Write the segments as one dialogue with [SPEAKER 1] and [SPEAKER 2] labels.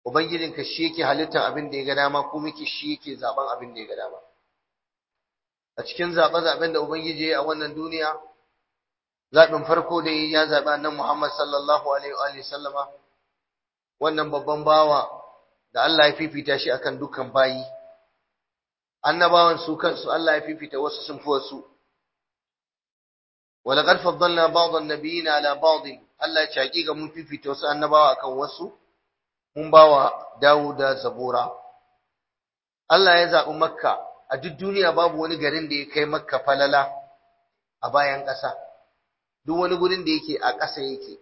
[SPEAKER 1] ubangijinka shi yake halittar abin da ya ga dama kuma yake shi yake zaben abin da ya ga dama a cikin zaɓe zaɓen da ubangiji ya yi a wannan duniya zaɓin farko da ya zaɓi annan Muhammad sallallahu alaihi wa sallama wannan babban bawa da Allah ya fifita shi akan dukkan bayi annabawan su kansu Allah ya fifita wasu sun fi wasu ولقد فضلنا بعض النبيين على بعض Allah ya ce hakika mun fifita wasu annabawa akan wasu mun bawa Dawuda Zabura Allah ya zaɓi Makka a duk duniya babu wani garin da ya kai Makka falala a bayan ƙasa duk wani gurin da yake a ƙasa yake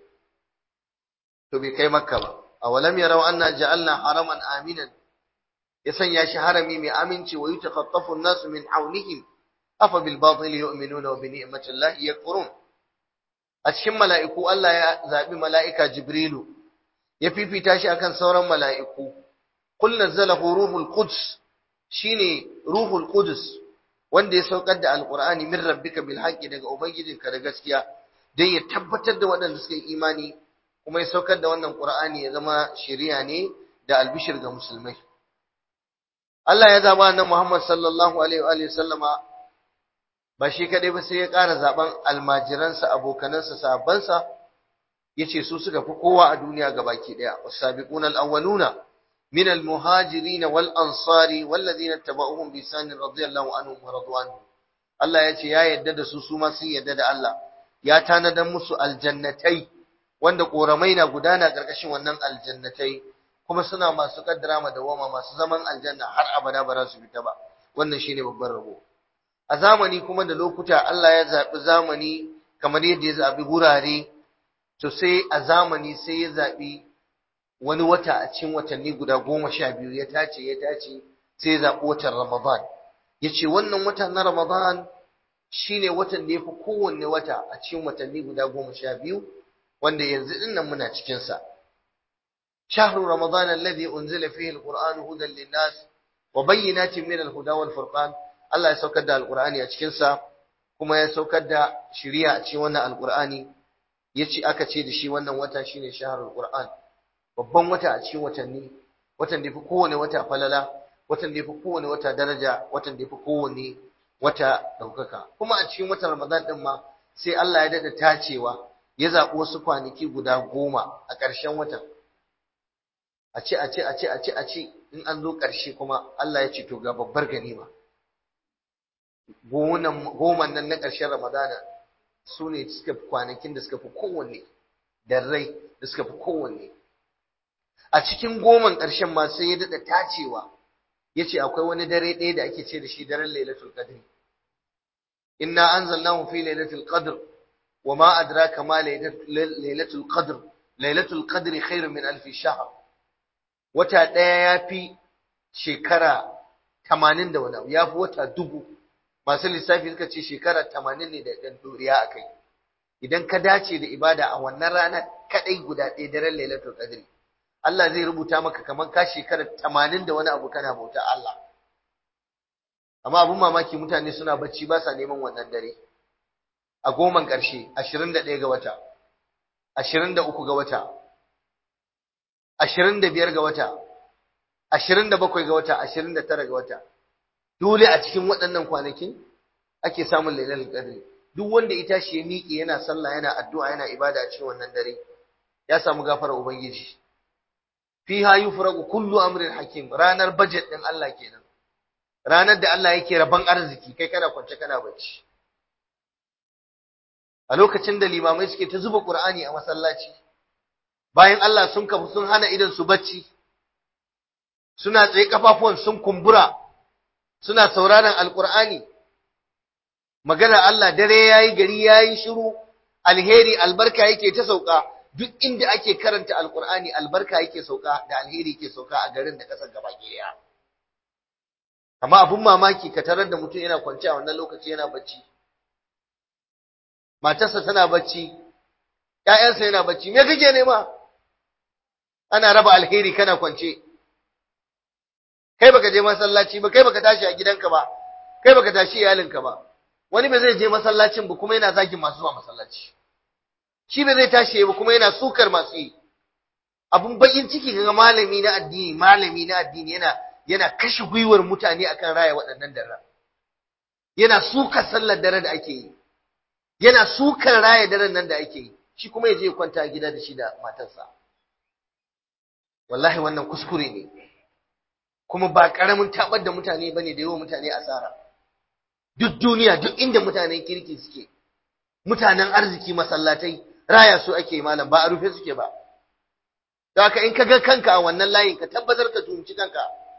[SPEAKER 1] to bai kai Makka ba awalam yarau anna ja'alna haraman aminan ya sanya shi harami mai aminci wa yutakhaffafu an-nasu min hawlihim afa bil batil yu'minuna wa bi ni'mati llahi yakfurun a cikin mala'iku Allah ya zabi mala'ika Jibrilu ya fifita shi akan sauran mala'iku kul nazzalahu ruhul quds shine ruhul qudus wanda ya saukar da alqur'ani min rabbika bil haqqi daga ubangijinka da gaskiya dan ya tabbatar da waɗanda suka yi imani kuma ya saukar da wannan qur'ani ya zama shari'a ne da albishir ga musulmai Allah ya zaba annabi Muhammad sallallahu alaihi wa sallama ba shi kadai ba sai ya ƙara zaben almajiransa abokanansa sahabbansa yace su suka fi kowa a duniya gabaki daya wasabiquna alawwaluna min almuhajirin wal ansari walladhina tabauhum bi ihsan radiyallahu anhum wa radwanu Allah yace ya yadda da su su ma sun yadda da Allah ya tanadan musu aljannatai wanda koramai na gudana karkashin wannan aljannatai kuma suna masu kaddara ma dawama masu zaman aljanna har abada ba za su fita ba wannan shine babban rabo a zamani kuma da lokuta Allah ya zaɓi zamani kamar yadda ya zaɓi gurare to sai a zamani sai ya zaɓi wani wata a cikin watanni guda goma sha biyu ya tace ya tace sai ya zaɓi watan Ramadan ya ce wannan wata na Ramadan shine watan da ya fi kowanne wata a cikin watanni guda goma sha biyu wanda yanzu ɗin nan muna cikinsa. شهر رمضان الذي أنزل فيه القرآن هدى للناس وبينات من الهدى والفرقان Allah ya saukar da alkur'ani a cikinsa kuma ya saukar da shiriya a cikin wannan alkur'ani ya ce aka ce da shi wannan wata shine shaharul qur'an babban wata a cikin watanni watan da yafi kowane wata falala watan da yafi kowane wata daraja watan da yafi kowane wata daukaka kuma a cikin watan ramadan din ma sai Allah ya dada tacewa ya zaɓi wasu kwanaki guda goma a ƙarshen watan a ce a ce a ce a ce a ce in an zo ƙarshe kuma Allah ya ce to ga babbar ganima goman nan na ƙarshen Ramadana su ne suka fi kwanakin da suka fi kowanne da rai da suka fi kowanne a cikin goman ƙarshen ma sai ya daɗa tacewa ya ce akwai wani dare ɗaya da ake ce da shi daren lailatul qadr inna anzalnahu fi lailatul qadr wa ma adraka ma lailatul qadr lailatul qadr khairun min alf shahr wata ɗaya ya fi shekara tamanin da wani ya fi wata dubu masu lissafi suka ce shekara tamanin ne da ɗan doriya a kai idan ka dace da ibada a wannan rana kaɗai guda ɗaya daren lailatul qadri Allah zai rubuta maka kamar ka shekara tamanin da wani abu kana bauta Allah amma abun mamaki mutane suna bacci ba sa neman wannan dare a goman ƙarshe ashirin da ɗaya ga wata ashirin da uku ga wata ashirin da biyar ga wata ashirin da bakwai ga wata ashirin da tara ga wata dole a cikin waɗannan kwanakin ake samun lailatul qadri duk wanda ita shi ya miƙe yana sallah yana addu'a yana ibada a cikin wannan dare ya samu gafarar ubangiji fiha yufragu kullu amrin hakim ranar budget din Allah kenan ranar da Allah yake raban arziki kai kana kwance kana bacci a lokacin da limamai suke ta zuba qur'ani a masallaci bayan Allah sun kafu sun hana idan su bacci suna tsaye kafafuwan sun kumbura suna sauraron alkur'ani magana Allah dare yayi gari yayi shiru alheri albarka yake ta sauka duk inda ake karanta alkur'ani albarka yake sauka da alheri yake sauka a garin da kasar gaba ɗaya amma abun mamaki ka tarar da mutum yana kwance a wannan lokaci yana bacci matarsa tana bacci ƴaƴansa yana bacci me kake nema ana raba alheri kana kwance kai baka je masallaci ba kai baka tashi a gidanka ba kai baka tashi iyalinka ba wani ba zai je masallacin ba kuma yana zagin masu zuwa masallaci shi ba zai tashi ba kuma yana sukar masu yi abun bakin ciki ga malami na addini malami na addini yana yana kashe gwiwar mutane akan raya waɗannan daren yana suka sallar dare da ake yi yana sukan raya daren nan da ake yi shi kuma ya je kwanta a gida da shi da matarsa wallahi wannan kuskure ne kuma ba karamin tabar da mutane bane da yawa mutane asara duk duniya duk inda mutanen kirki suke mutanen arziki masallatai raya su ake malam ba a rufe suke ba don haka in ka ga kanka a wannan layin ka tabbatar ka tumci kanka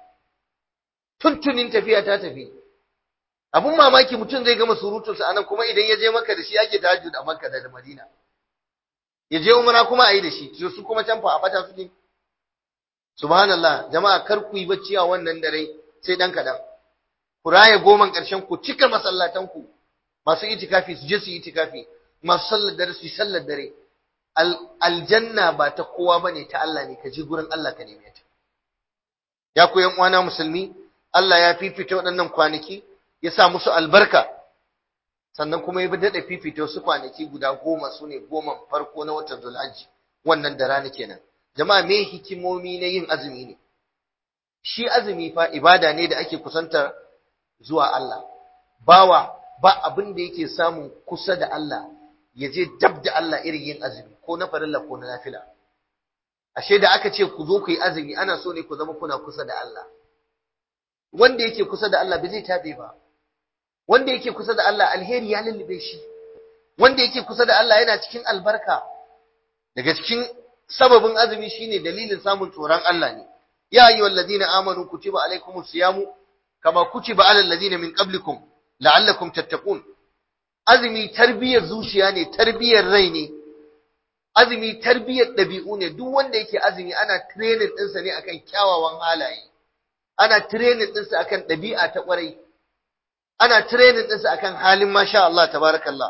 [SPEAKER 1] tuntunin tafiya ta tafi abun mamaki mutum zai gama surutunsa anan kuma idan ya je maka da shi ake tahajjud a makka da madina ya je umra kuma a yi da shi su kuma can fa a bata su ne subhanallah jama'a kar ku yi bacci a wannan dare sai dan kadan ku raye goman karshen ku cika masallatan ku masu itikafi su je su yi itikafi masu sallar dare su yi sallar dare aljanna ba ta kowa bane ta Allah ne ka je gurin Allah ka neme ta ya ku yan uwana musulmi Allah ya fifita waɗannan kwanaki ya sa musu albarka sannan kuma ya daɗa fifita wasu kwanaki guda goma su ne goman farko na watan zulhajji wannan da rana kenan jama'a me hikimomi na yin azumi ne shi azumi fa ibada ne da ake kusantar zuwa Allah bawa ba abin da yake samun kusa da Allah ya je dab da Allah irin yin azumi ko na farilla ko na nafila ashe da aka ce ku zo ku yi azumi ana so ne ku zama kuna kusa da Allah wanda yake kusa da Allah bai zai tabe ba wanda yake kusa da Allah alheri ya lullube shi wanda yake kusa da Allah yana cikin albarka daga cikin sababin azumi shine dalilin samun tsoron Allah ne ya ayyuhal ladina amanu kutiba alaykumus siyamu kama kutiba alal ladina min qablikum la'allakum tattaqun azumi tarbiyar zuciya ne tarbiyar rai ne azumi tarbiyar dabi'u ne duk wanda yake azumi ana training ɗinsa ne akan kyawawan halaye ana training ɗinsa akan ɗabi'a ta ƙwarai ana training ɗinsa akan halin masha Allah tabarakallah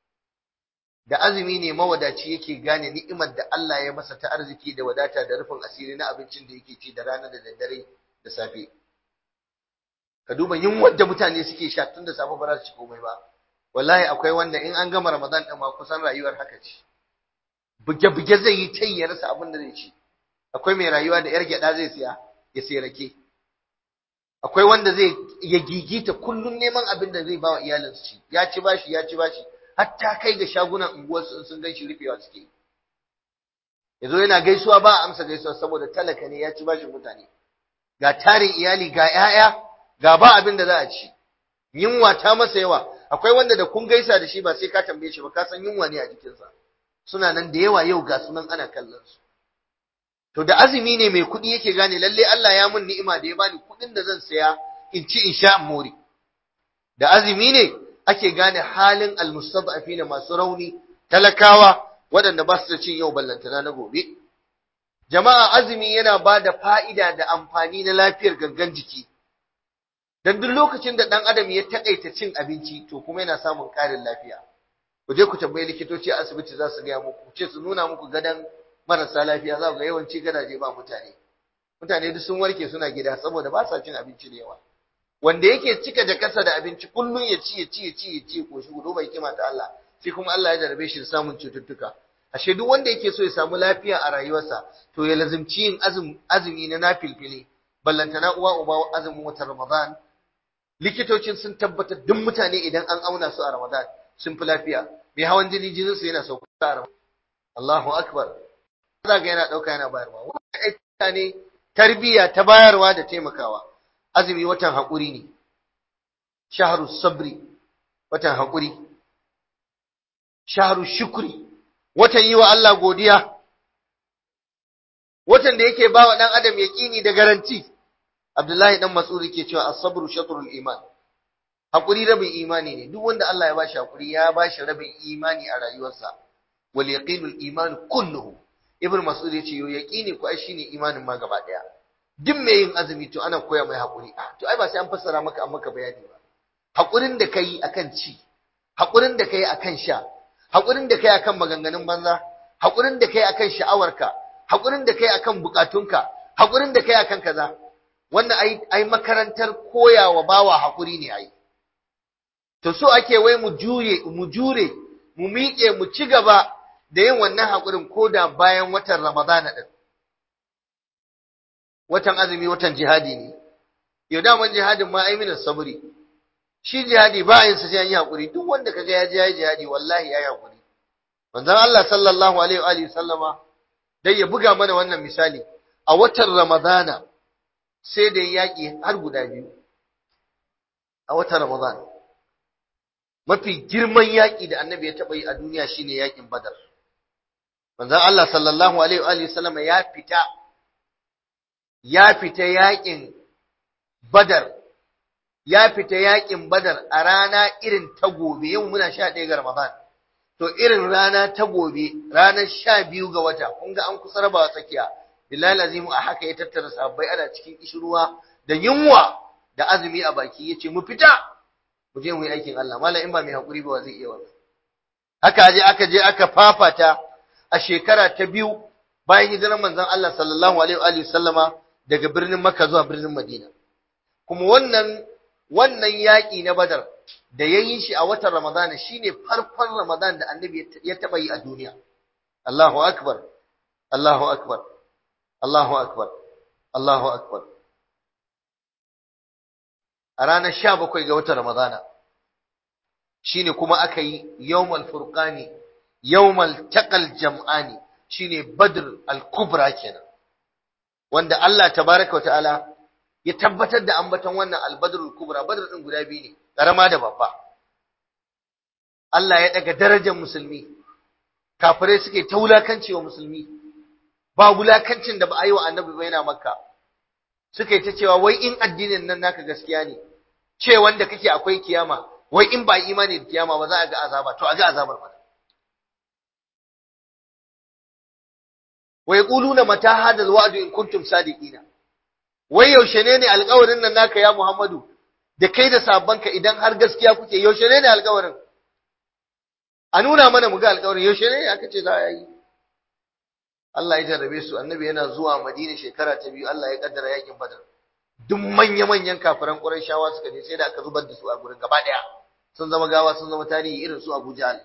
[SPEAKER 1] da azumi ne mawadaci yake gane ni'imar da Allah ya masa ta arziki da wadata da rufin asiri na abincin da yake ci da rana da daddare da safe ka duba yunwar da mutane suke sha tun da safe ba za su ci komai ba wallahi akwai wanda in an gama Ramadan din ma kusan rayuwar haka ce buge-buge zai yi tai ya rasa abin da zai ci akwai mai rayuwa da yar gyada zai siya ya sai rake akwai wanda zai ya gigita kullun neman abin da zai ba wa iyalinsu ci ya ci bashi ya ci bashi hatta kai ga shagunan unguwarsu in sun ganshi rufewa suke yazo yana gaisuwa ba a amsa gaisuwa saboda talaka ne ya ci bashin mutane ga tarin iyali ga 'ya'ya, ga ba abin da za a ci yunwa ta masa yawa akwai wanda da kun gaisa da shi ba sai ka tambaye shi ba ka san yunwa ne a jikinsa suna nan da yawa yau ga sunan ana kallon su to da azumi ne mai kuɗi yake gane lalle Allah ya mun ni'ima da ya bani kuɗin da zan saya in ci in sha mori da azumi ne ake gane halin almustad'afina masu rauni talakawa waɗanda ba su da cin yau ballantana na gobe jama'a azumi yana ba da fa'ida da amfani na lafiyar gangan jiki dan duk lokacin da ɗan adam ya taƙaita cin abinci to kuma yana samun ƙarin lafiya ku je ku tambayi likitoci a asibiti za su gaya muku ce su nuna muku gadon marasa lafiya za ku ga yawanci gadaje ba mutane mutane duk sun warke suna gida saboda ba sa cin abinci da yawa wanda yake cika jakarsa da abinci kullum ya ci ya ci ya ci ya ci ko shi gudu bai kima ta Allah sai kuma Allah ya jarabe shi da samun cututtuka ashe duk wanda yake so ya samu lafiya a rayuwarsa to ya lazimci yin azumi na nafilfili ballantana uwa uba azumin watan Ramadan likitocin sun tabbatar duk mutane idan an auna su a Ramadan sun fi lafiya mai hawan jini jininsu yana sauka a Ramadan Allahu akbar za ga yana dauka yana bayarwa wannan ne tarbiyya ta bayarwa da taimakawa azumi watan haƙuri ne shahru sabri watan haƙuri shahru shukri watan yi wa Allah godiya watan da yake ba wa ɗan adam yaƙini da garanti Abdullahi dan Mas'ud yake cewa as-sabru shatrul iman haƙuri rabin imani ne duk wanda Allah ya bashi haƙuri ya bashi rabin imani a rayuwarsa wal yaqinul iman kulluhu ibn Mas'ud yace yo yaqini ko ai shine imanin ma gaba daya duk mai yin azumi to ana koya mai haƙuri to ai ba sai an fassara maka an maka bayani ba haƙurin da kai akan ci haƙurin da kai akan sha haƙurin da kai akan maganganun banza haƙurin da kai akan sha'awarka haƙurin da kai akan bukatunka haƙurin da kai akan kaza wannan ai ai makarantar koyawa bawa haƙuri ne ai to so ake wai mu juye mu jure mu miƙe mu ci gaba da yin wannan haƙurin koda bayan watan Ramadana din watan azumi watan jihadi ne yau daman jihadin ma aiminan sabri shi jihadi ba yin sa sai an yi hakuri duk wanda kaga ya je ya jihadi wallahi ya yi hakuri manzon Allah sallallahu alaihi wa alihi sallama dai ya buga mana wannan misali a watan ramadana sai da yaki har guda biyu a watan ramadana mafi girman yaki da annabi ya taba yi a duniya shine yakin badar manzon Allah sallallahu alaihi wa alihi sallama ya fita ya fita yakin badar ya fita yakin badar a rana irin ta gobe yau muna sha ɗaya ga ramadan to irin rana ta gobe ranar sha biyu ga wata kun ga an kusa rabawa tsakiya billahi azimu a haka ya tattara sabbai ana cikin kishirwa da yunwa da azumi a baki yace mu fita mu je mu yi aikin Allah mallam in ba mai hakuri ba zai iya wannan haka je aka je aka fafata a shekara ta biyu bayan hijirar manzon Allah sallallahu alaihi wa sallama daga birnin Makka zuwa birnin Madina kuma wannan wannan yaƙi na Badar da ya yi shi a watan Ramadana shine farkon Ramadan da Annabi ya taɓa yi a duniya Allahu akbar Allahu akbar Allahu akbar Allahu akbar a ranar 17 ga watan Ramadana shine kuma aka yi yawmal furqani yawmal taqal jam'ani shine Badr al-Kubra kenan wanda Allah tabaraka wa ta'ala ya tabbatar da ambaton wannan albadrul kubra badr din guda biyu ne karama da babba Allah ya daga darajar musulmi kafirai suke ta wulakanci wa musulmi ba wulakancin da ba a yi wa annabi ba yana makka suka yi ta cewa wai in addinin nan naka gaskiya ne ce wanda kake akwai kiyama wai in ba imani da kiyama ba za a ga azaba to a ga azabar mana wa yaquluna mata hadal wa'du in kuntum sadiqina wai yaushe ne ne alƙawarin nan naka ya Muhammadu da kai da sabanka idan har gaskiya kuke yaushe ne ne alƙawarin a nuna mana mu ga alƙawarin yaushe ne aka ce za a yi Allah ya jarrabe su annabi yana zuwa Madina shekara ta biyu Allah ya kaddara yakin Badar duk manya manyan kafiran Qurayshawa suka je sai da aka zubar da su a gurin gaba daya sun zama gawa sun zama tarihi irin su Abu Jahl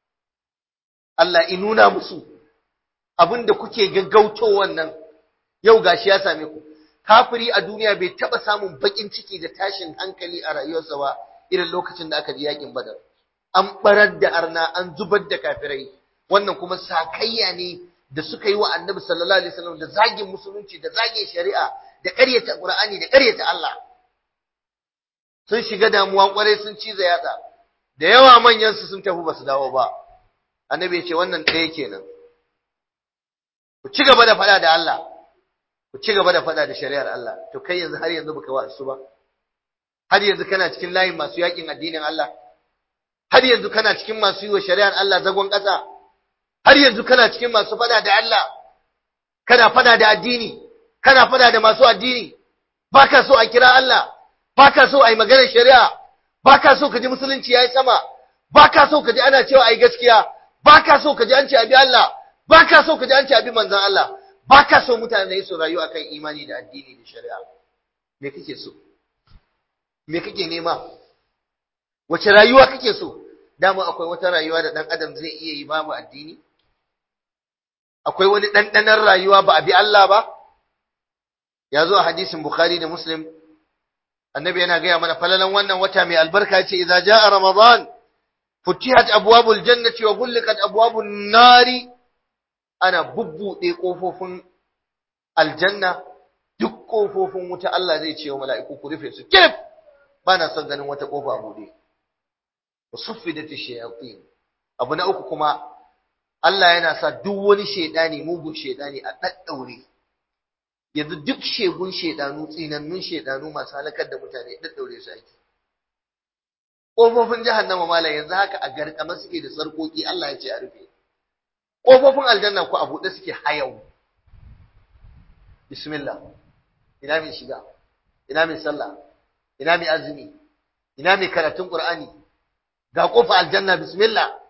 [SPEAKER 1] Allah in nuna musu abinda kuke gaggauto wannan yau gashi ya same ku kafiri a duniya bai taba samun bakin ciki da tashin hankali a rayuwarsa ba irin lokacin da aka ji yakin badar an barar da arna an zubar da kafirai wannan kuma sakayya ne da suka yi wa annabi sallallahu alaihi wasallam da zagin musulunci da zagin shari'a da ƙaryata qur'ani da ƙaryata Allah sun shiga damuwa kwarai sun ciza yatsa da yawa manyan su sun tafi basu dawo ba annabi ya ce wannan ɗaya kenan ku ci gaba da faɗa da Allah ku ci gaba da faɗa da shari'ar Allah to kai yanzu har yanzu baka wa'azu ba har yanzu kana cikin layin masu yakin addinin Allah har yanzu kana cikin masu yi wa shari'ar Allah zagon ƙasa har yanzu kana cikin masu faɗa da Allah kana faɗa da addini kana faɗa da masu addini baka so a kira Allah baka so a yi maganar shari'a baka so ka ji musulunci yayi sama baka so ka ji ana cewa ai gaskiya baka so ka ji an ce abi Allah baka so ka ji an ce abi manzon Allah ba ka so mutane su rayu akan imani da addini da shari'a me kake so me kake nema wace rayuwa kake so dama akwai wata rayuwa da dan adam zai iya yi babu addini akwai wani ɗanɗanar rayuwa ba a bi Allah ba ya zo a hadisin bukhari da muslim annabi yana gaya mana falalan wannan wata mai albarka ce idza jaa ramadan futihat abwabul jannati wa ghulqat abwabun nari ana bubbuɗe ƙofofin aljanna duk ƙofofin wuta Allah zai ce wa mala'iku ku rufe su kirif ba na son ganin wata ƙofa a buɗe suffi da shayatin abu na uku kuma Allah yana sa duk wani shaidani mugun shaidani a ɗaɗɗaure yanzu duk shegun shaidanu tsinannun shaidanu masu halakar da mutane ɗaɗɗaure su ake ƙofofin jahannama malam yanzu haka a garkama suke da sarƙoƙi Allah ya ce a rufe ƙofofin aljanna ku a buɗe suke hayau bismillah ina mai shiga ina mai sallah ina mai azumi ina mai karatun qur'ani ga ƙofa aljanna bismillah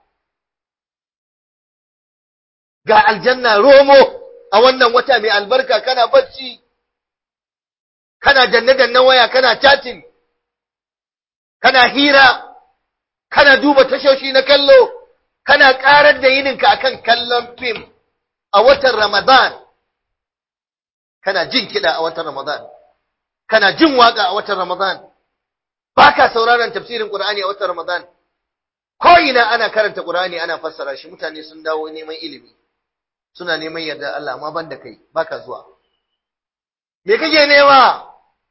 [SPEAKER 1] ga aljanna romo a wannan wata mai albarka kana bacci kana danne-dannen waya kana chatting kana hira kana duba tashoshi na kallo kana karar da yininka akan kallon fim a watan Ramadan kana jin kiɗa a watan Ramadan kana jin waka a watan Ramadan baka sauraron tafsirin Qur'ani a watan Ramadan ko ina ana karanta Qur'ani ana fassara shi mutane sun dawo neman ilimi suna neman yarda Allah amma banda kai baka zuwa me kake nema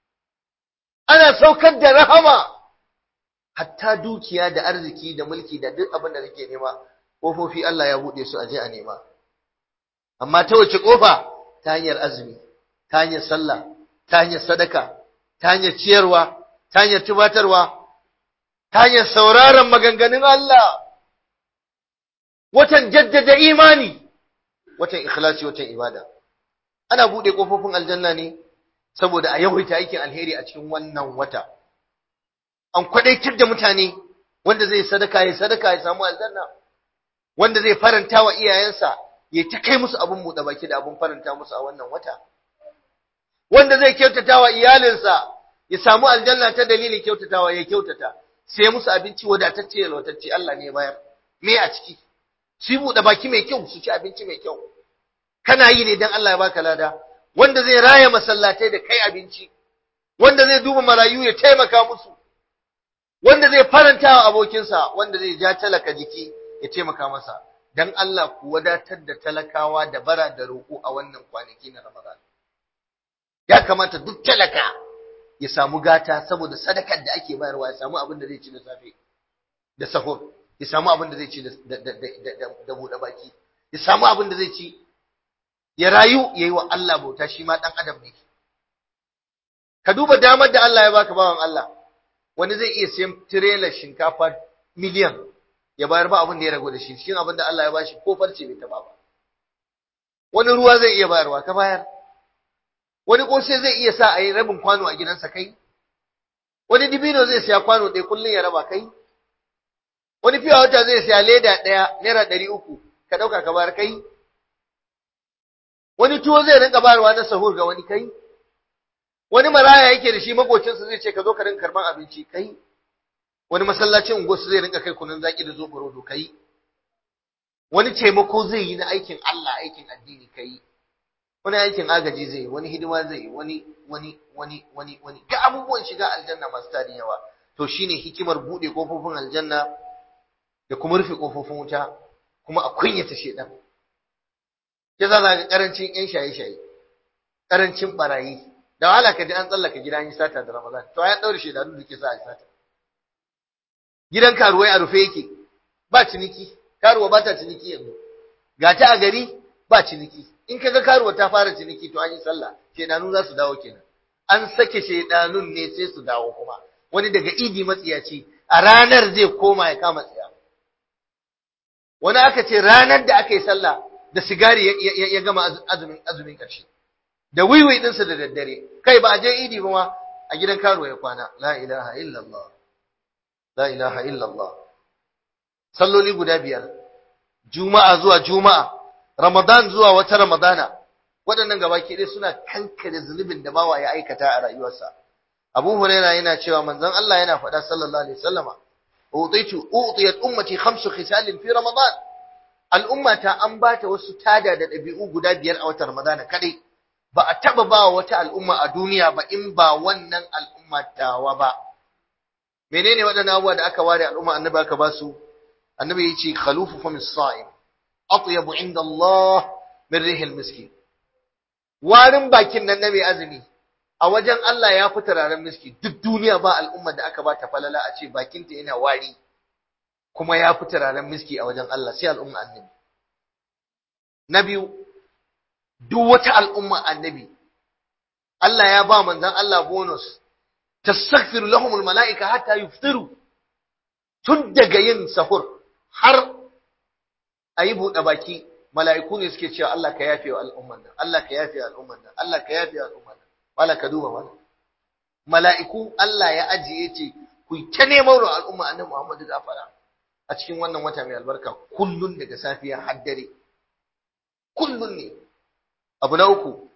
[SPEAKER 1] ana saukar da rahama hatta dukiya da arziki da mulki da duk abin da kake nema kofofi Allah ya bude su aje a nema amma ta wace kofa ta hanyar azumi ta hanyar sallah ta hanyar sadaka ta hanyar ciyarwa ta hanyar tubatarwa ta hanyar sauraron maganganun Allah watan jaddada imani watan ikhlasi watan ibada ana bude kofofin aljanna ne saboda a yawaita aikin alheri a cikin wannan wata an kwadaitar da mutane wanda zai sadaka ya sadaka ya samu aljanna wanda zai faranta wa iyayensa ya ta kai musu abin buɗe baki da abin faranta musu a wannan wata wanda zai kyautata wa iyalinsa ya samu aljanna ta dalilin kyautatawa ya kyautata sai musu abinci wadatacce ya lautacce Allah ne bayar me a ciki su yi buɗe baki mai kyau su ci abinci mai kyau kana yi ne don Allah ya baka lada wanda zai raya masallatai da kai abinci wanda zai duba marayu ya taimaka musu wanda zai faranta wa abokinsa wanda zai ja talaka jiki ya taimaka masa dan Allah ku wadatar da talakawa da bara da roƙo a wannan kwanaki na Ramadan ya kamata duk talaka ya samu gata saboda sadakar da ake bayarwa ya samu abin da zai ci da safe da sahur ya samu abin da zai ci da buɗe baki ya samu abin da zai ci ya rayu ya yi wa Allah bauta shi ma ɗan adam ne ka duba damar da Allah ya baka bawan Allah wani zai iya siyan tirelar shinkafa miliyan ya bayar ba abin da ya ragu da shi cikin abin da Allah ya bashi ko farce bai taba ba wani ruwa zai iya bayarwa ka bayar wani kosai zai iya sa a yi rabin kwano a gidansa kai wani dibino zai siya kwano ɗaya kullum ya raba kai wani fiya wata zai siya leda ɗaya naira ɗari uku ka ɗauka ka bayar kai wani tuwo zai rinka bayarwa na sahur ga wani kai wani maraya yake da shi makocinsa zai ce ka zo ka rinka karban abinci kai wani masallacin unguwarsu zai rinka kai kunun zaki da zoɓo rodo kai wani taimako zai yi na aikin Allah aikin addini kai wani aikin agaji zai yi wani hidima zai yi wani wani wani wani wani ga abubuwan shiga aljanna masu tarin yawa to shine hikimar bude kofofin aljanna da kuma rufe kofofin wuta kuma a kunyata shedan ya za ga karancin yan shaye-shaye karancin barayi da wahala ka ji an tsallaka gida yi sata da ramadan to ya daure shedanu da ke sa a sata gidan karuwai a rufe yake ba ciniki karuwa ba ta ciniki yanzu ga ta a gari ba ciniki in kaga karuwa ta fara ciniki to an yi sallah shedanu za su dawo kenan an sake shedanun ne sai su dawo kuma wani daga idi matsiyaci a ranar zai koma ya kama tsaya wani aka ce ranar da aka yi sallah da sigari ya gama azumin azumin ƙarshe da wiwi ɗinsa da daddare kai ba a je idi ba ma a gidan karuwa ya kwana la ilaha illallah la ilaha illallah salloli guda biyar juma'a zuwa juma'a ramadan zuwa wata ramadana waɗannan gabaki ɗaya suna kankare zunubin da bawa ya aikata a rayuwarsa abu huraira yana cewa manzon Allah yana faɗa sallallahu alaihi wasallama utitu utiyat ummati khamsu khisalin fi ramadan al'ummata an bata wasu tada da ɗabi'u guda biyar a watan ramadana kadai ba a taba ba wata al'umma a duniya ba in ba wannan al'umma tawa ba menene waɗannan abubuwa da aka ware al'umma annabi aka ba su annabi ya ce khalufu fa misa'im atyabu inda Allah min rihil miski warin bakin nan na mai azumi a wajen Allah ya fi turaren miski duk duniya ba al'umma da aka ba ta falala a ce bakinta yana wari kuma ya fi turaren miski a wajen Allah sai al'umma annabi na biyu duk wata al'umma annabi Allah ya ba manzon Allah bonus tastaghfir lahumul malaika hatta yuftiru tun daga yin sahur har ayi buɗe baki mala'iku ne suke cewa Allah ka yafe wa al'umman nan Allah ka yafe wa al'umman nan Allah ka yafe wa al'umman nan wala ka duba wala mala'iku Allah ya ajiye ce ku ta neman wa al'umma annabi Muhammadu gafara a cikin wannan wata mai albarka kullun daga safiya har dare kullun ne abu na uku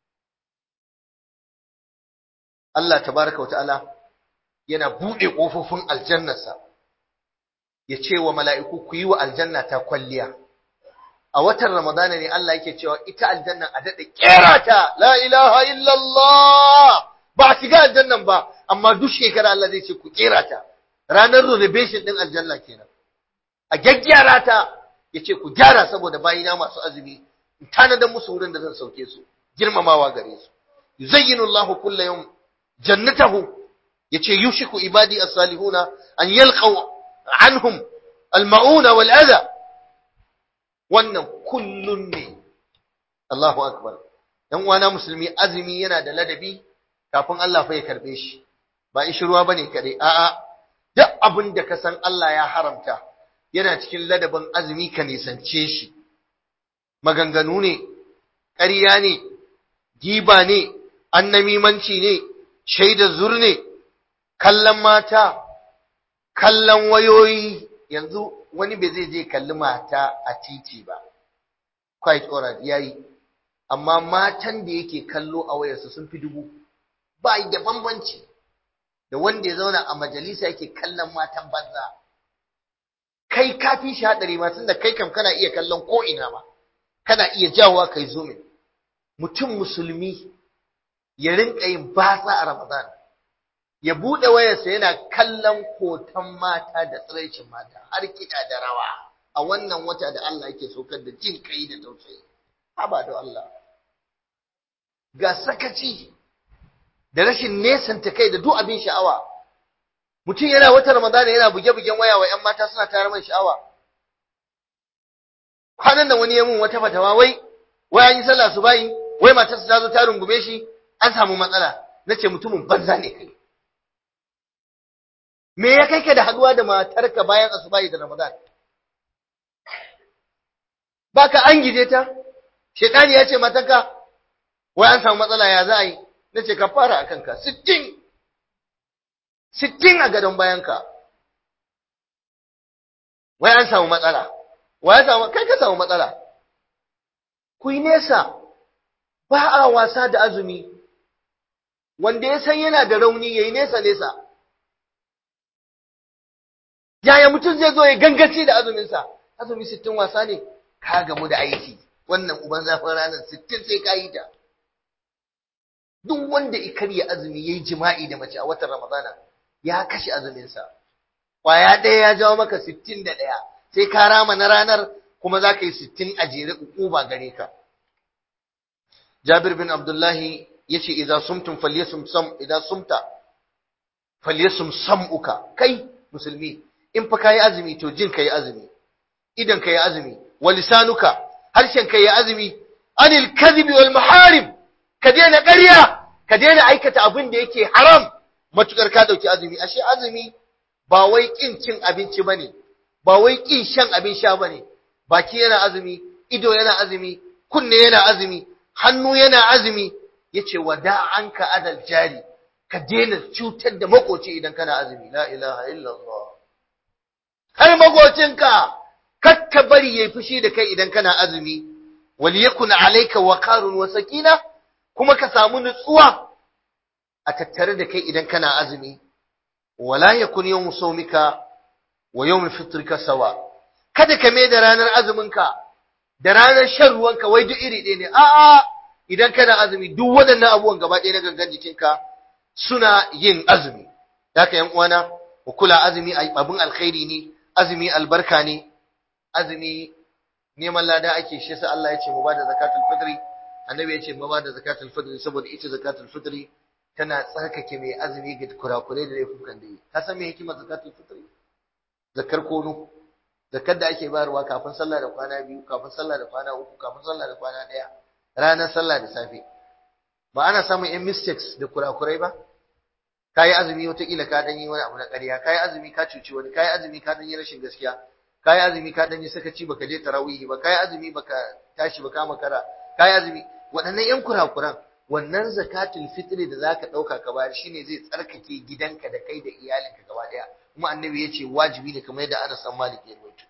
[SPEAKER 1] Allah tabaraka wata'ala yana buɗe ƙofofin aljannarsa ya ce wa mala'iku ku yi wa aljanna ta kwalliya a watan ramadana ne Allah yake cewa ita aljanna a dade kera ta la ilaha illallah ba a shiga aljannan ba amma duk shekara Allah zai ce ku kera ta ranar renovation din aljanna kenan a gaggyara ta yace ku gyara saboda bayina masu azumi in tanadar musu wurin da zan sauke su girmamawa gare su yuzayyinu Allahu kullu yawm jannatahu yace yushiku ibadi as-salihuna an yalqaw anhum al-ma'una wal adha wannan kullun ne Allahu akbar dan uwana musulmi azumi yana da ladabi kafin Allah fa ya karbe shi ba ishi ruwa bane kare a'a duk abin da ka san Allah ya haramta yana cikin ladabin azumi ka nisance shi maganganu ne ƙarya ne giba ne annamimanci ne shaida zur ne kallon mata kallon wayoyi yanzu wani bai zai je kalli mata a titi ba quite alright yayi amma matan da yake kallo a wayarsa sun fi dubu ba da bambanci da wanda ya zauna a majalisa yake kallon matan banza kai ka fi shi hadari ma tunda kai kam kana iya kallon ko ina ma kana iya jawowa kai zumin mutum musulmi ya rinka yin batsa a Ramadan ya bude wayarsa yana kallon hoton mata da tsiraicin mata har kiɗa da rawa a wannan wata da Allah yake saukar da jin kai da tausayi haba da Allah ga sakaci da rashin nesanta kai da duk abin sha'awa mutum yana wata Ramadan yana buge-bugen waya wa ƴan mata suna tayar mai sha'awa kwanan da wani ya mun wata fatawa wai wai an yi sallah su bayi wai matarsa ta zo ta rungume shi an samu matsala nace mutumin banza ne kai me ya kai ka da haduwa da matarka bayan asubahi da Ramadan baka an gije ta shedani ya ce matarka wai an samu matsala ya za a yi nace ka fara akan ka 60 60 a gadon bayanka wai an samu matsala wa ya samu kai ka samu matsala ku yi nesa ba a wasa da azumi wanda ya san yana da rauni yayi nesa nesa yaya mutum zai zo ya gangace da azuminsa azumi sittin wasa ne ka gamu da aiki wannan uban zafin ranar sittin sai ka yi ta duk wanda ya karya azumi ya yi jima'i da mace a watan ramadana ya kashe azuminsa kwaya ɗaya ya jawo maka sittin da ɗaya sai ka rama na ranar kuma za ka yi sittin a jere ba gare ka jabir bin abdullahi ya ce idan sumtum falyasum sam idan sumta falyasum sam'uka kai musulmi in fa kayi azumi to jin kayi azumi idan kayi azumi wa lisanuka harshen kayi azumi anil kadhibi wal maharim ka daina ƙarya ka daina aikata abin da yake haram matukar ka dauki azumi ashe azumi ba wai kin cin abinci bane ba wai kin shan abin sha bane baki yana azumi ido yana azumi kunne yana azumi hannu yana azumi yace wada anka adal jari ka daina cutar da makoci idan kana azumi la ilaha illallah har makocinka kakka bari yayi fushi da kai idan kana azumi wal yakun alayka waqarun wa sakina kuma ka samu nutsuwa a tattare da kai idan kana azumi wala yakun yawm sawmika wa yawm fitrika sawa kada ka mai da ranar azuminka da ranar shan ruwanka wai duk iri ɗaya ne a'a idan kana azumi duk waɗannan abubuwan gaba ɗaya na gangan jikinka suna yin azumi haka yan uwana ku kula azumi abin alkhairi ne azumi albarka ne azumi neman lada ake shi sai Allah ya ce mu bada zakatul fitri annabi ya ce mu bada zakatul fitri saboda ita zakatul fitri tana tsarkake mai azumi ga kurakurai da laifukan da yi ka san me hikimar zakatul fitri zakar kono zakar da ake bayarwa kafin sallah da kwana biyu kafin sallah da kwana uku kafin sallah da kwana ɗaya ranar sallah da safe ba ana samun yan mistakes da kurakurai ba kayi azumi wataƙila ka dan yi wani abu na ƙarya kayi azumi ka cuci wani kayi azumi ka dan yi rashin gaskiya kayi azumi ka dan yi sakaci baka je tarawihi ba kayi azumi baka tashi baka makara kayi azumi waɗannan yan kurakuran wannan zakatul fitri da zaka ɗauka ka bayar shine zai tsarkake gidanka da kai da iyalinka gaba ɗaya kuma annabi ya ce wajibi ne kamar yadda Anas dan Malik ya rawaito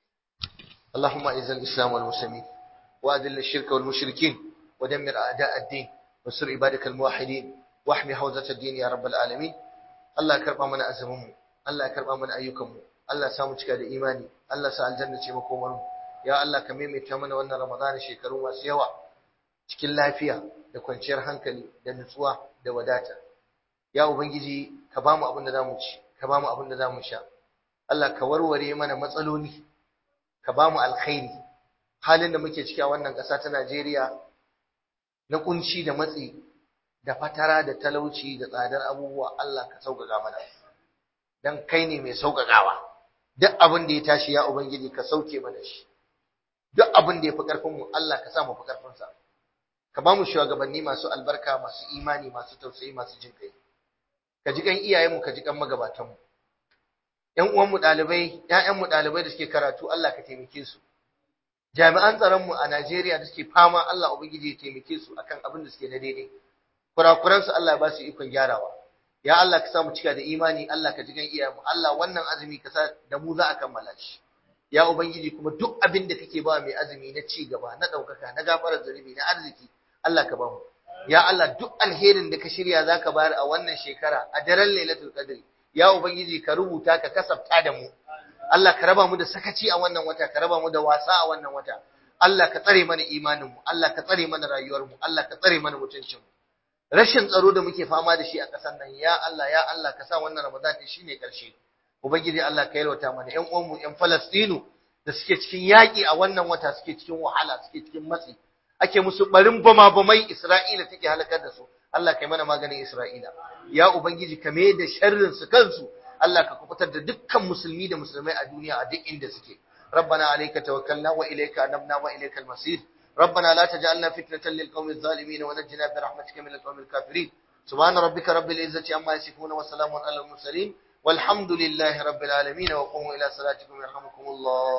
[SPEAKER 1] اللهم اعز الاسلام والمسلمين واذل الشرك والمشركين ودمر اعداء الدين وانصر عبادك الموحدين واحمي حوزة الدين يا رب العالمين الله كربا من أزمهم الله كربا من أيكم الله سامو cika da imani Allah sa aljanna ce makomar ya Allah ka maimaita mana wannan Ramadan shekaru masu yawa cikin lafiya da kwanciyar hankali da nutsuwa da wadata ya ubangiji ka bamu abin da zamu ci ka bamu abin da zamu sha Allah ka warware mana matsaloli ka bamu alkhairi halin da muke ciki a wannan ƙasa ta Najeriya na kunci da matsi da fatara da talauci da tsadar abubuwa Allah ka sauƙaƙa mana dan kai ne mai sauƙaƙawa duk abin da ya tashi ya ubangiji ka sauke mana shi duk abin da ya fi ƙarfin mu Allah ka sa mu fi ƙarfin sa ka ba mu shugabanni masu albarka masu imani masu tausayi masu jin kai ka ji kan iyayenmu ka ji kan magabatanmu ƴan uwanmu ɗalibai ƴaƴanmu ɗalibai da suke karatu Allah ka taimake su jami'an tsaronmu a Najeriya da suke fama Allah ubangiji ya taimake su akan abin da suke na daidai kurakuran su Allah ya ba su ikon gyarawa ya Allah ka sa mu cika da imani Allah ka ji kan iyayenmu Allah wannan azumi ka sa da mu za a kammala shi ya ubangiji kuma duk abin da kake ba mai azumi na ci gaba na ɗaukaka na gafarar zunubi na arziki Allah ka ba mu ya Allah duk alherin da ka shirya zaka bayar a wannan shekara a daren Lailatul Qadr ya ubangiji ka rubuta ka kasafta da mu Allah ka raba mu da sakaci a wannan wata ka raba mu da wasa a wannan wata Allah ka tsare mana imanin mu Allah ka tsare mana rayuwar mu Allah ka tsare mana mutuncin mu rashin tsaro da muke fama da shi a ƙasar nan ya Allah ya Allah ka sa wannan Ramadan din shine ƙarshe ubangiji Allah ka yalwata mana ƴan uwan mu ƴan Falastinu da suke cikin yaƙi a wannan wata suke cikin wahala suke cikin matsi ake musu barin bama bamai Isra'ila take halakar da su Allah kai mana maganin Isra'ila ya ubangiji ka mai da sharrin su kansu Allah ka kubutar da dukkan musulmi da musulmai a duniya a duk inda suke ربنا عليك توكلنا وإليك أنبنا وإليك المصير ربنا لا تجعلنا فتنة للقوم الظالمين ونجنا برحمتك من القوم الكافرين سبحان ربك رب العزة عما يصفون وسلام على المرسلين والحمد لله رب العالمين وقوموا إلى صلاتكم يرحمكم الله